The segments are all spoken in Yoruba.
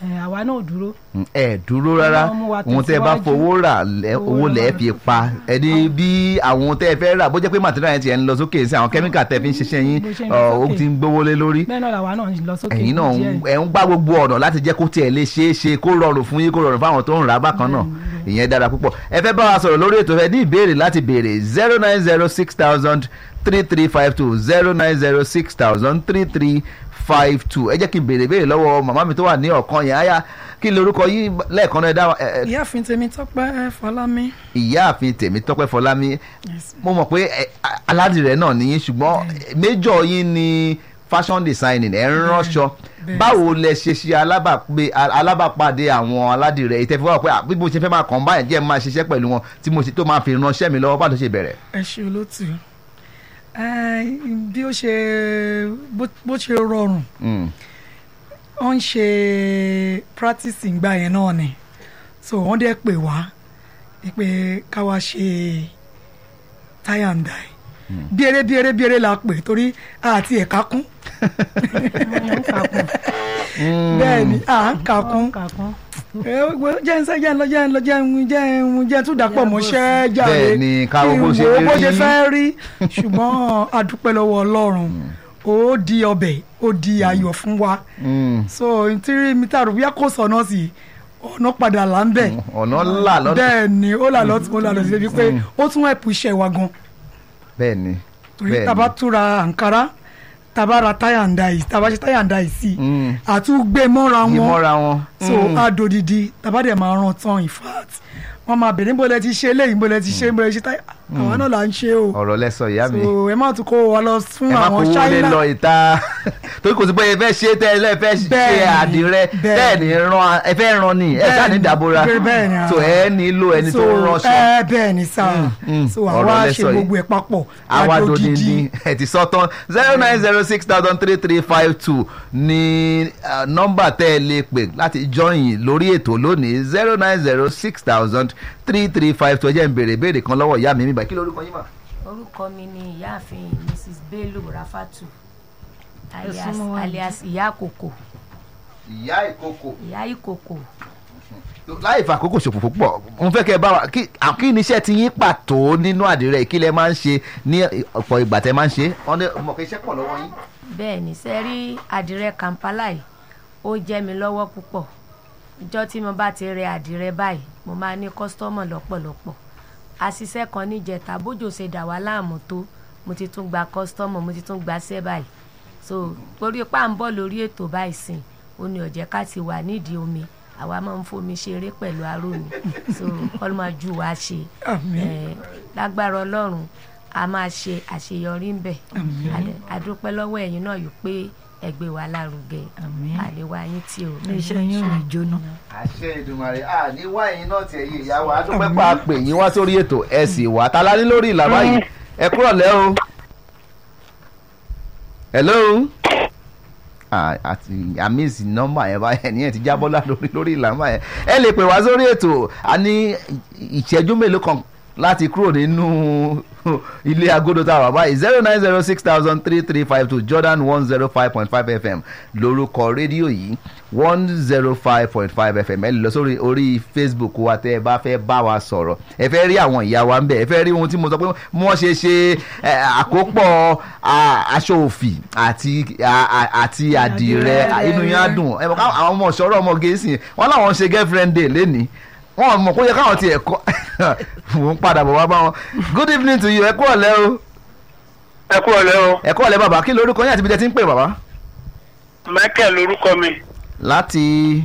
ẹ̀, àwa náà ò dúró ẹ dúró rárá Ọlọ́run mú wa ohun tẹ́ ẹ bá tẹ̀síwájú. fowó rà lẹ- Owó owó la lẹ́ẹ̀ máa fi fi pa ẹni bí àwọn tẹ́ ẹ fẹ́ rà bó jẹ́ pé material yẹn ti ẹ̀ ń lọ sókè sí àwọn kẹ́míkà tẹ́ fi ń ṣiṣẹ́ yín Bó ṣe ń lọ ọ, ó sókè. ti ń gbówó lé lórí bẹ́ẹ̀ náà làwa náà ń lọ sókè ẹ̀yin náà díẹ̀. ń- ẹ̀ ń gbá gbogbo ọ̀nà láti jẹ́ kó tiẹ̀ lè ṣeé ṣe kó rọrùn fún yín kó rọrùn fáwọn tó ń rà á bákan náà ìyẹn dára púpọ̀ ẹ fẹ́ bá wa sọ̀rọ̀ lórí ètò ẹ ní ìbéèrè láti béèrè zero nine zero six thousand three three five two zero nine zero six thousand three three five two ẹ jẹ́ kí n béèrè béèrè lọ́wọ́ màmá mi tó wà ní ọ̀kan yẹn áyá kí ni orúkọ yín lẹ́ẹ̀kan náà ẹ dá wa- ẹ- ẹ- ìyáàfin tèmi tọ́pẹ́ fọlámi. ìyáàfin tèmítọ́pẹ́ fọlámi mo mọ̀ pé ẹ, a- aládìrẹ náà nìyí ṣùgbọ́n méjọ yín ni fashion designing ẹ̀ ń ránṣọ bẹ́ẹ̀. báwo lẹ ṣe ṣe alábàpé alábàpàdé àwọn aládìrẹ ìtẹ́fẹ́ wà pé à, bí mo ṣe fẹ́ máa kàn báyìí jẹ́ máa ṣiṣẹ́ pẹ̀lú wọn tí mo ṣe tó máa fi ránṣẹ́ mi lọ́wọ́ bá tó ṣe bẹ̀rẹ̀. ẹ ṣe olótù Ẹ, bí ó ṣe bó bó ṣe rọrùn Mm. wọ́n ń ṣe practice ìgbà yẹn náà ni so wọ́n dẹ̀ pè wá pé ká wá ṣe tie and die biere biere biere la pè torí àti ẹ̀ka kún bẹ́ẹ̀ ni à ń kà kún ẹ, wo- jẹ́ ń sẹ́ jẹ́ ń lọ jẹ́ ń lọ jẹ́ ń jẹ́ ń jẹ́ ń tún dàpọ̀ mọ́ṣẹ́ jáde Bẹ́ẹ̀ ni, ká wo kí n bó ṣe wo bó rí. ṣe fẹ́ rí ṣùgbọ́n a dúpẹ́ lọ́wọ́ Ọlọ́run ó di ọbẹ̀ ó di ayọ̀ fún wa Mm. so nítorí mi tá a rò bóyá kò sọ̀nà sí ọ̀nà padà là ń bẹ̀ ọ̀nà ńlá lọ́dọ̀ bẹ́ẹ̀ ni ó là lọ́tún ó là lọ́tún débi pé ó tún ẹ̀pù iṣẹ́ wa gan bẹ́ẹ̀ ni torí bẹ́ẹ̀ taba ni túra àǹkárá taba ra táyà ń da yìí taba ṣe táyà ń da yìí sí Mm. àtúgbé mọ́ra wọn ìmọ̀ra wọn. so adodidi taba dẹ̀ máa ràn tán in fact wọ́n máa bèrè níbo lẹ ti ṣe eléyìí níbo lẹ ti ṣe níbo lẹ ti ṣe táyà àwọn náà là ń ṣe o ọ̀rọ̀ lẹ́sọ̀ ìyá mi. so ẹ má tún kó wa lọ fún ẹ má àwọn kówó lé China lọ ìta torí kò sí pé ẹ fẹ́ ṣe tẹ́ ẹ lẹ́ fẹ́ ṣe Bẹ́ẹ̀ni, àdìrẹ bẹ́ẹ̀ni. tẹ́ ẹ ní ran ẹ fẹ́ ran ni ẹ ṣáà ní Bẹ́ẹ̀ni, dàbora bẹ́ẹ̀ni, ah. so ẹ nílò ẹni tó ń ránṣọ ẹ bẹ́ẹ̀ ni sá mm, so ọ̀rọ̀ àwa lẹ ṣe sọ yìí. gbogbo ẹ̀ papọ̀ àwa adodidi. dòdìdì ẹ ti sọ tán zero nine zero six thousand three three five two ní ah, nọ́mbà tẹ́ ẹ lè pè láti join lórí ètò lónìí zero nine zero six thousand three three five two ẹ jẹ́ n béèrè béèrè kan lọ́wọ́ ìyá mi mi báyìí kí lórúkọ yín mà. orúkọ mi ni ìyáàfin mrs bello rafatu alias súnmọ́ wá. alias ìyá àkókò ìyá ìkókò ìyá ìkòkò láì fàkókò ṣòfò púpọ̀ mo fẹ́ kẹ́ ẹ bá wa kí à- kí ni iṣẹ́ ti yín pàtó nínú àdìrẹ kí lẹ máa ń ṣe ní ọ̀pọ̀ ìgbà tẹ́ máa ń ṣe wọ́n ní ọmọ kì í ṣe pọ̀ lọ́wọ́ yín. bẹ́ẹ̀ ni ṣe rí àdìrẹ kampala yìí ó jẹ́ mi lọ́wọ́ púpọ̀ ìjọ́ tí mo bá ti rẹ àdìrẹ báyìí mo máa ní kọ́sítọ́mọ̀ lọ́pọ̀lọpọ̀ àṣìṣe kan níjẹta bójò ṣe dà wá láàmú tó mo ti tún gba kọ́sítọ́mọ̀ mo ti tún gba ṣẹ́ báyìí so torí pà ń bọ̀ lórí ètò báyìí sìn ó ní ọ̀jẹ̀ ká ti wà nídìí omi àwa máa ń fomi ṣeré pẹ̀lú aró ni so ọlọ́mọjú wa ṣe Àmín. Eh, lágbára ọlọ́run a máa ṣe àṣeyọrí ń bẹ̀ Adẹ- adúpẹ́ lọ́wọ́ ẹ̀yin náà yìí pé ẹgbẹ́ wa lárugẹ Àmín. àlewa yín tí o iléeṣẹ́ yín ò ní jóná. àṣẹ ìdùnmọ̀rẹ́ à ní wá ẹ̀yin náà tiẹ̀ yé ìyá wa adúpẹ́ pa pè yín wá sórí ètò ẹ sì wá ta la ní lórí ìlà báyìí ẹ kúrọ̀ lẹ́ o. hello. Ah, àti àmísì nọ́mbà yẹn báyẹn ní ẹ ti jábọ́ lá lórí lórí ìlà báyẹn ẹ lè pè wá sórí ètò a ní ìṣẹ́jú mélòó kan láti kúrò nínú ilé agodo tá a wà báyìí zero nine zero six thousand three three five two Jordan one zero five point five FM lórúkọ rédíò yìí one zero five point five FM ẹ lè lọ sórí orí Facebook wa tẹ ẹ bá fẹ́ bá wa sọ̀rọ̀ ẹ fẹ́ rí àwọn ìyá wa ń bẹ̀ ẹ fẹ́ rí ohun tí mo sọ pé wọ́n ṣe ṣe ẹ, àkópọ̀ a, aṣọ òfì àti a- a- àti àdìrẹ inú yẹn á dùn ẹ mọ̀ káwọn àwọn ọmọ ọ̀ṣọ́rọ̀ ọmọ gẹ̀ẹ́sì wọn làwọn ṣe girlfriend day lénìí wọn mọ̀ kó yẹ káwọn tiẹ̀ kọ́ mò ń padà bọ̀ wá bá wọn good evening to you ẹ kú ọ̀lẹ́ o ẹ kú ọ̀lẹ́ o ẹ kú ọ̀lẹ́ bàbá kí lorúkọ yín àti ibi tẹ́ ti ń pè bàbá. michael lorúkọ mi láti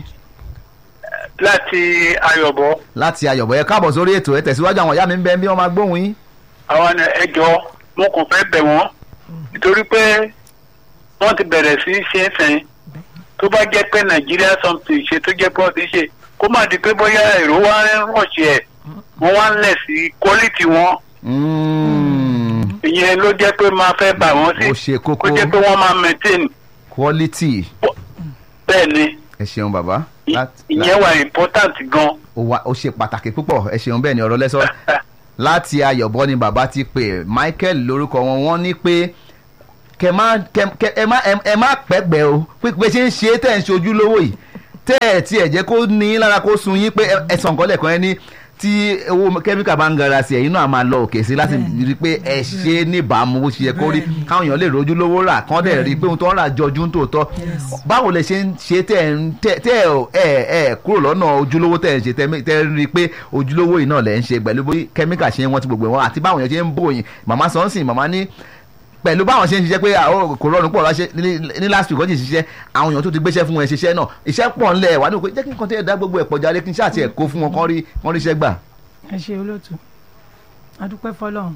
láti ayọ̀bọ láti ayọ̀bọ̀ ẹ káàbọ̀ sórí ètò ẹ tẹ̀síwájú àwọn ìyá mi ń bẹ bí wọ́n máa gbóhùn yín. àwọn ẹjọ́ mo kàn fẹ́ bẹ̀ wọ́n nítorí pé wọ́n ti bẹ̀rẹ̀ sí í ṣe é sẹ́yìn tó bá jẹ́ pé nàìjíríà something ṣe tó jẹ́ pé wọ́n ti ṣe kó má di pé bóyá èrò wa ń rọ̀ṣẹ̀ ẹ̀ wọ́n wá ń lẹ̀ sí quality wọn Mm, ìyẹn ló jẹ́ pé máa fẹ́ bà wọ́n sí ó ṣe kókó kó jẹ́ pé wọ́n máa maintain quality bẹ́ẹ̀ ni ẹ ṣeun bàbá. ì- Láti- ìyẹn wà important gan ó wá- ó ṣe pàtàkì púpọ̀ ẹ ṣeun bẹ́ẹ̀ ni ọ̀rọ̀ lẹ́sọ̀ láti ayọ̀bọ ni bàbá ti pè Michael lórúkọ wọn wọ́n ní pé kẹ má kẹ kẹ ẹ má ẹ- ẹ má pẹ́gbẹ́ o pé pé ṣe ń ṣe é tẹ̀ ń ṣojú lówó yìí tẹ́ ẹ̀ tí ẹ̀ jẹ́ kó ní lára kó sun yín pé ẹ- ẹ̀sán nǹkan lẹ́ẹ̀kan ẹ ní tí owó kẹ́míkà bá ń gara sí ẹ̀yin náà máa lọ òkè sí láti rí i pé ẹ ṣe é níbàámu bó ṣe yẹ kó rí káwọn èèyàn lè rojú lówó rà kán dẹ̀ rí i pé ohun tó ń rà jọjú ń tòótọ́ báwo lẹ ṣe ń ṣe tẹ́ ẹ̀ ń tẹ́ tẹ́ ẹ̀ ẹ̀ kúrò lọ́nà ojúlówó tẹ́ ẹ̀ ń ṣe tẹ́ tẹ́ ẹ rí i pé ojúlówó yìí náà lẹ̀ ń ṣe pẹ̀lú bí kẹ́míkà ṣe ń wọ́n ti gbogbo wọn àti báwọn èèyàn ṣe ń bòyìn màmá sọ́nsìn màmá ní pẹ̀lú báwọn ṣe ń ṣiṣẹ́ pé àwọn kò rọrùn pọ̀ láṣẹ ní last week wọ́n ti ṣiṣẹ́ àwọn èèyàn tó ti gbéṣẹ́ fún wọn ṣiṣẹ́ náà iṣẹ́ pọ̀ ńlẹ̀ wà ní òkú jẹ́ kí nǹkan tẹ́ ẹ dá gbogbo ẹ̀ pọ̀ jáde kí n ṣáà tiẹ̀ kó fún wọn kán rí kán ríṣẹ́ gbà. ẹ ṣe olóòtú adúpẹ́ fọlọ́run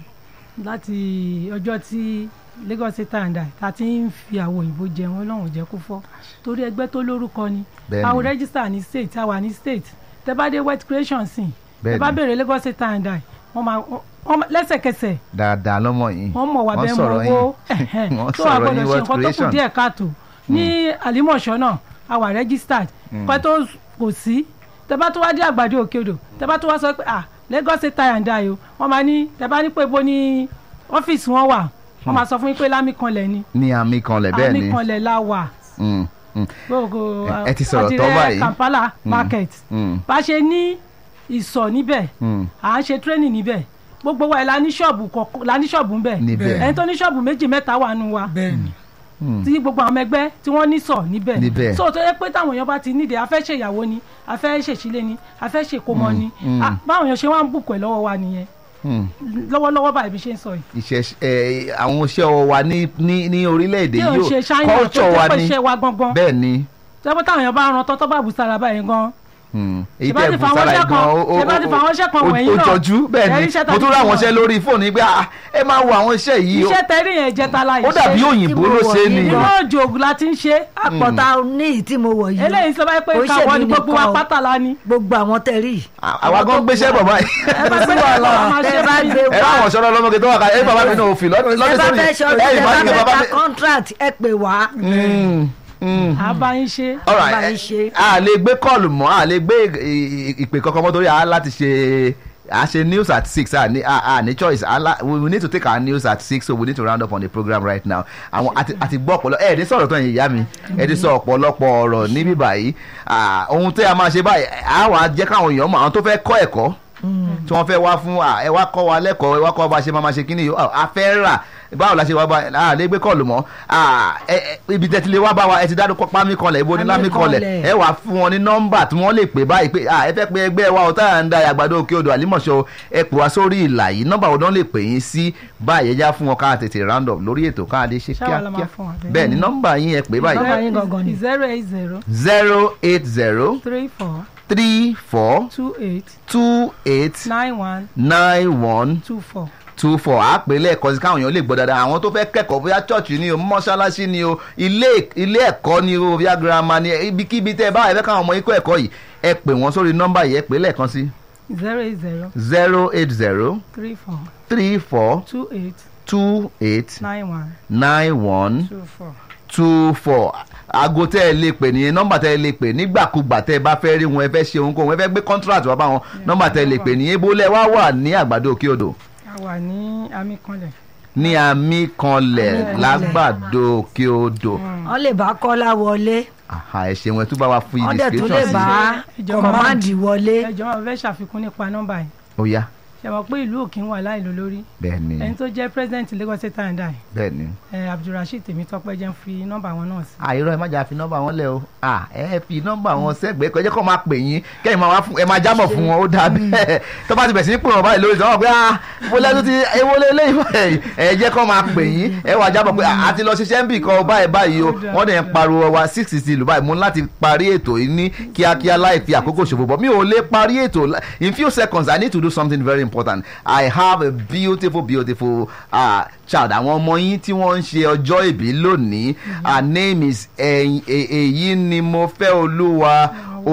láti ọjọ́ tí Lagos State and I ta ti ń fi àwọn òyìnbó jẹun ọlọ́run ò jẹ́ kó fọ́ torí ẹgbẹ́ tó lórúkọ ni Bẹ́ẹ̀ni. àwọn rẹ́gísítà ní state àwa ní state tẹ bá dé wet creation sìn tẹ Bẹ́ẹ̀ni. bá béèrè Lagos State and I wọ́n máa wọ́n máa- lẹ́sẹ̀kẹsẹ̀ dáadáa lọ́mọ yìí wọ́n mọ̀ wá bẹ́ẹ̀ mọ̀ sọ̀rọ̀ owó yín wọ́n tó wà sọ̀rọ̀ gbọ́dọ̀ yín ṣe word nǹkan tó kù creation díẹ̀ káàtó ní àlímọ̀ṣọ́ náà àwa registered nǹkan tó kò sí tẹ bá tó wá dé àgbàdo òkè odò tẹ bá tó wá sọ pé ah Lagos State tie and die o wọ́n máa ní tẹ bá ní pé bo ní ọ́fíìsì wọn wà wọ́n máa sọ fún yín pé lámì kanlẹ̀ ni ní àmì kanlẹ̀ bẹ́ẹ̀ àmì ni kanlẹ̀ la wà Mm, mm, gbogbo Ẹ- ẹ ti sọ̀rọ̀ tán àdìrẹ báyìí. Kampala market mm, bá ṣe ní ìsọ̀ níbẹ̀ mm. à ń ṣe training níbẹ̀ gbogbo wa ẹ̀ la ní ṣọ́ọ̀bù kọ̀ọ̀kan la ní ṣọ́ọ̀bù ńbẹ̀ níbẹ̀ ẹni tó ní ṣọ́ọ̀bù méjì mẹ́ta wà nù wa bẹ́ẹ̀ ni Mm. tí gbogbo àwọn ọmọ ẹgbẹ́ tí wọ́n ní sọ̀ níbẹ̀ Níbẹ̀. so tó yẹ pé táwọn èèyàn bá ti nídìí a fẹ́ ṣe ìyàwó ni a fẹ́ ṣèṣílé ni a fẹ́ ṣèkómọ ni mm. Ah, báwọn èèyàn ṣe wá ń bùkún ẹ̀ lọ́wọ́ wa nìyẹn Mm. lọ́wọ́lọ́wọ́ báyìí bí ṣe ń sọ yìí iṣẹ́ ẹ, àwọn iṣẹ́ ọwọ́ wa ní ní ní orílẹ̀-èdè tí ò ń yìí ṣe ó ṣáínà tó culture wa jẹ́ pé ní iṣẹ́ wa gangan bẹ́ẹ̀ ni tẹ́pẹ́ táwọn èèyàn bá ran tọ́tọ́ bá bù sára báyìí gan Mm. èyí Ṣé bá tẹ́ ti bù fa àwọn sára iṣẹ́ yìí gan kan- ó- ó- ṣé bá ti fa àwọn iṣẹ́ kan ó- wọ̀nyí ó náà? jọjú bẹ́ẹ̀ Ẹ̀rí ni iṣẹ́ mo tún tàbí rí àwọn iṣẹ́ iṣẹ́ lórí fóònù yìí pé ah, ẹ máa wo àwọn iṣẹ́ yìí ó- iṣẹ́ tẹ́rí yẹn jẹta la ó dàbí òyìnbó ló ṣe ni inú òjò ògùn la ti ń ṣe àpọ̀tà ní ìyí tí mo wọ̀ yìí eléyìí sọ báyìí pé Kò ń káwọ́ ṣèmi ni gbogbo wa nìkan o. pátá la ni gbogbo àwọn tẹ̀rí àwa gan gbéṣẹ́ bọ̀ báyìí ẹ bá gbé wàhálà máa ṣe ẹ bá gbé ẹ bá àwọn ṣọ́nà ọlọ́mọge tó wà ká ẹ bàbá mi náà òfin lọ́dún ẹ bá sórí fẹ́ ṣe ọdún ẹ ẹ bá ìmájì fẹ́ bàbá mi. ta contract ẹ pè wá Mm, mm. àbá yín ṣe All bá right, yín ṣe. ẹ- a lè gbé kọ́ọ̀lù mọ́ a lè gbé ì- ì- ìpè kankan mọ́ torí a láti ṣe a ṣe news at six a ní a a ní choice a la we we need to take our news at six so we need to round up on the program right now àwọn àti àti gbọ́ ọ̀pọ̀lọ ẹ̀ ní sọ̀rọ̀ tó yẹn ìyá mi ẹ̀ ti sọ ọ̀pọ̀lọpọ̀ ọ̀rọ̀ níbí báyìí Ah, ohun tí a máa ṣe báyìí a wà jẹ́ káwọn èèyàn mọ̀ àwọn tó fẹ́ kọ́ ẹ̀kọ́ tí wọ́n fẹ́ wá fún ah, ẹ wá kọ́ wa lẹ́kọ̀ọ́ ẹ wá kọ́ wa bá ṣe máa ma ṣe kíni yìí Ah, a fẹ́ rà báwo la ṣe wá bá a lè gbé kọ́ọ̀lù mọ́ Ah, ẹ- ẹ- ibi tẹ́ ti lè wá bá wa ẹ ti dárúkọ pámí kanlẹ̀ ibo ní lámì kanlẹ̀ Pámí ẹ wà fún wọn ní nọ́mbà tí wọ́n lè pè báyìí pé ah, ẹ fẹ́ pe ẹgbẹ́ wa ọ̀tá à ń da àgbàdo òkè odò àlímọ̀ṣọ́ ẹ pè wá sórí ìlà yìí nọ́mbà wo náà lè pè yín sí báyìí ẹ já fún wọn ká tètè round up lórí ètò ká lè ṣe Ṣáwa la máa kíákíá fún wa bẹ́ẹ̀. bẹ́ẹ̀ ni nọ́mbà yín ẹ pè báyìí Nọ́mbà yín gangan ni. zero eight zero zero eight zero three four three four two eight two eight nine one nine one two four. two four àpè lẹ́ẹ̀kan sí káwọn èèyàn lè gbọ́ dáadáa àwọn tó fẹ́ kẹ́kọ̀ọ́ bóyá chọ́ọ̀chì ni o mọ́ṣáláṣí ni o ilé ilé ẹ̀kọ́ ni o bóyá girama ni ibikíbi tẹ́ ẹ bá ẹ fẹ́ káwọn ọmọ ikọ̀ ẹ̀kọ́ yìí ẹ pè wọ́n sórí nọ́mbà yìí ẹ pè lẹ́ẹ̀kan sí zero eight zero zero eight zero three four three four two eight two eight nine one nine one two four. two four aago tẹ́ ẹ lè pè nìyẹn nọ́mbà tẹ́ ẹ lè pè nígbàkúgbà tẹ́ ẹ bá fẹ́ rí wọn ẹ fẹ́ ṣe ohunkóhun ẹ fẹ́ gbé contract wá bá wọn nọ́mbà tẹ́ ẹ lè pè nìyẹn bólẹ̀ wá wà ní àgbàdo òkè odò a wà ní àmì kanlẹ̀. ní àmì kanlẹ̀ lágbàdo òkè odò wọ́n lè bá kọ́lá wọlé àhà ẹ ṣeun ẹ tún bá wa fún yín wọ́n dẹ̀ tún lè description bá sí Ìjọba. kọ̀máǹdì wọlé ẹ jọ̀ọ́ mo fẹ́ ṣàfikún nípa nọ́mbà yìí ó yá ṣe mọ̀ pé ìlú òkè ń wà láìlú lórí bẹ́ẹ̀ ni ẹni tó jẹ́ president Lagos State and I bẹ́ẹ̀ ni ẹ Abdulrasheed Tèmítọ́pẹ́ jẹ́ ń fi nọ́mbà wọn náà sí. àìrọ̀ ẹ má jà fi nọ́mbà wọn lẹ̀ o à ẹ fi nọ́mbà wọn sẹ́gbẹ̀ẹ́ kọjá kó máa pè yín kẹ́yìn máa wá fún ẹ máa jábọ̀ fún wọn ó dáa bẹ́ẹ̀ tó bá ti bẹ̀ sí ní pè wọ́n báyìí lórí ìtàn wọn pé ah mo lẹ́nu ti ewo lélẹ́yìn báyìí ẹ jẹ́ kó máa pè yín ẹ wá jábọ̀ pé a ti lọ ṣiṣẹ́ ń bì kan báyìí báyìí o wọ́n dẹ̀ ń pariwo wa six sixty lù báyìí mo ní láti parí ètò yìí ní kíákíá láì fi àkókò ṣòfò bọ̀ mi ò lè parí ètò in few seconds I need to do something very important I have a beautiful beautiful uh, child àwọn ọmọ yín tí wọ́n ń ṣe ọjọ́ ìbí lónìí her name is ẹ̀yìn- e- èyí ni mo fẹ́ olúwa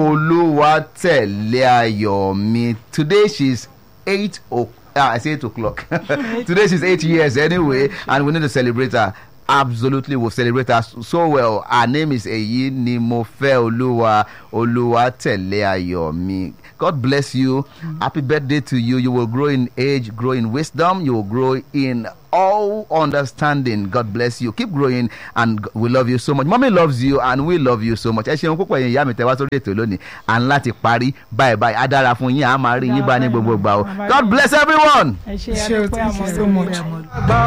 olúwa tẹ̀lé ayọ̀ mi today she is eight o'clock ah, I say eight o'clock today she's eight years anyway and we need to celebrate her absolutely we'll celebrate her so well her name is èyí ni mo fẹ́ olúwa olúwa tẹ̀lé ayọ̀ mi God bless you happy birthday to you you will grow in age grow in wisdom you will grow in all understanding god bless you keep growing and we love you so much mommy loves you and we love you so much ẹ ṣeun púpọ̀ yẹn ìyá mi tẹ wá sórí ètò lónìí à ń láti parí báyìí báyìí á dára fún yín à máa rí yín bá ní gbogbo gbà o god bless everyone. ẹ ṣe Ṣé o àdúpẹ́ thank you àmọ́ so much. gbọ́